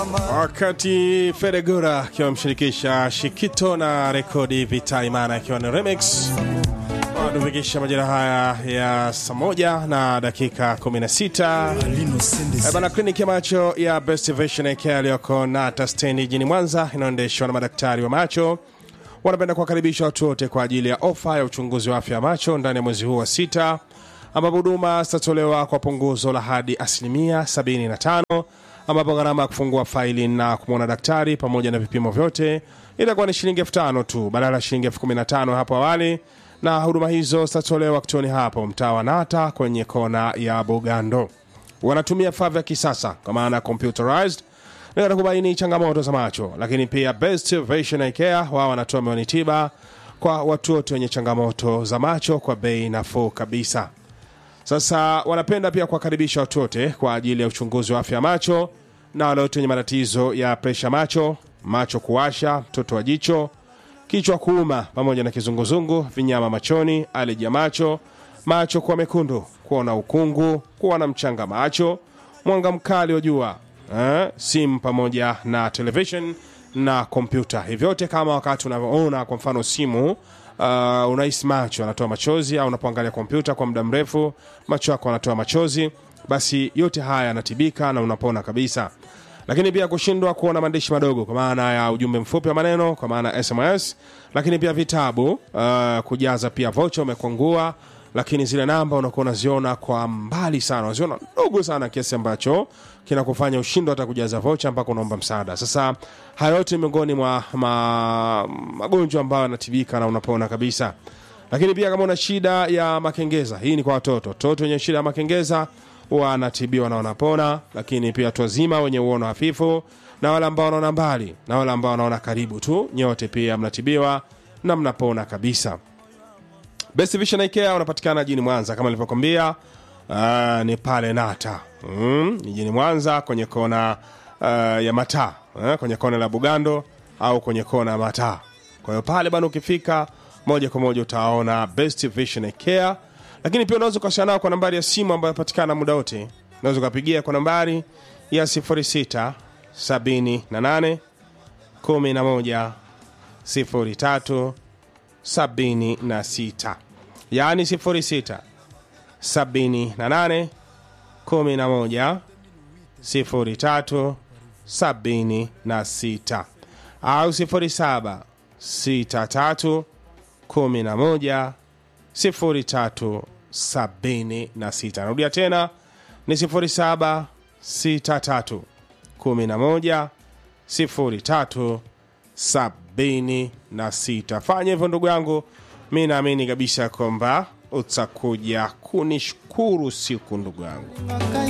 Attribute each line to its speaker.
Speaker 1: wakati Fedegura akiwa amshirikisha Shikito na rekodi Vitaimana akiwa ni remix wanatufikisha majira haya ya saa moja na dakika 16 Eh, bana kliniki ya macho ya Best Vision Care iliyoko Nata stendi jijini Mwanza inayoendeshwa na madaktari wa macho wanapenda kuwakaribisha watu wote kwa ajili ya ofa ya uchunguzi wa afya ya macho ndani ya mwezi huu wa sita ambapo huduma zitatolewa kwa punguzo la hadi asilimia 75 ambapo gharama ya kufungua faili na kumwona daktari pamoja na vipimo vyote itakuwa ni shilingi elfu tano tu badala ya shilingi elfu kumi na tano hapo awali na huduma hizo zitatolewa kituoni hapo mtaa wa nata kwenye kona ya bugando wanatumia vifaa vya kisasa kwa maana computerized na kubaini changamoto za macho lakini pia best vision Eye care wao wanatoa miwani tiba kwa watu wote wenye changamoto za macho kwa bei nafuu kabisa sasa wanapenda pia kuwakaribisha watu wote kwa ajili ya uchunguzi wa afya ya macho na wale wote wenye matatizo ya presha macho macho kuwasha mtoto wa jicho kichwa kuuma pamoja na kizunguzungu vinyama machoni aleji ya macho macho kuwa mekundu kuona ukungu kuwa na mchanga macho mwanga mkali wa jua eh, simu pamoja na television na kompyuta hivi vyote kama wakati unavyoona kwa mfano simu uh, unahisi macho anatoa machozi au unapoangalia kompyuta kwa muda mrefu macho yako anatoa machozi basi yote haya yanatibika na unapona kabisa lakini pia kushindwa kuona maandishi madogo kwa maana ya ujumbe mfupi wa maneno kwa maana ya sms lakini pia vitabu uh, kujaza pia vocha umekwangua lakini zile namba unakuwa unaziona kwa mbali sana unaziona ndogo sana kiasi ambacho kinakufanya ushindwa hata kujaza vocha mpaka unaomba msaada sasa haya yote ni miongoni mwa ma, magonjwa ambayo yanatibika na unapona kabisa lakini pia kama una shida ya makengeza hii ni kwa watoto watoto wenye shida ya makengeza wanatibiwa na wanapona lakini pia watu wazima wenye uono hafifu na wale ambao wanaona mbali na wale ambao wanaona karibu tu nyote pia mnatibiwa na mnapona kabisa Best Vision Eye Care unapatikana jijini Mwanza kama nilivyokwambia. Uh, ni pale Nata mm, jijini Mwanza kwenye kona uh, ya mataa uh, kwenye kona la Bugando au kwenye kona ya mataa. Kwa hiyo pale bana, ukifika moja kwa moja utaona Best Vision Eye Care, lakini pia unaweza ukawasiliana nao kwa nambari ya simu ambayo inapatikana muda wote. Unaweza ukapigia kwa nambari ya 06 78 11 03 76 yaani 06 78 11 03 76 au 07 63 11 03 76 narudia tena ni 07 63 11 03 76 fanya hivyo ndugu yangu mi naamini kabisa kwamba utakuja kunishukuru siku ndugu yangu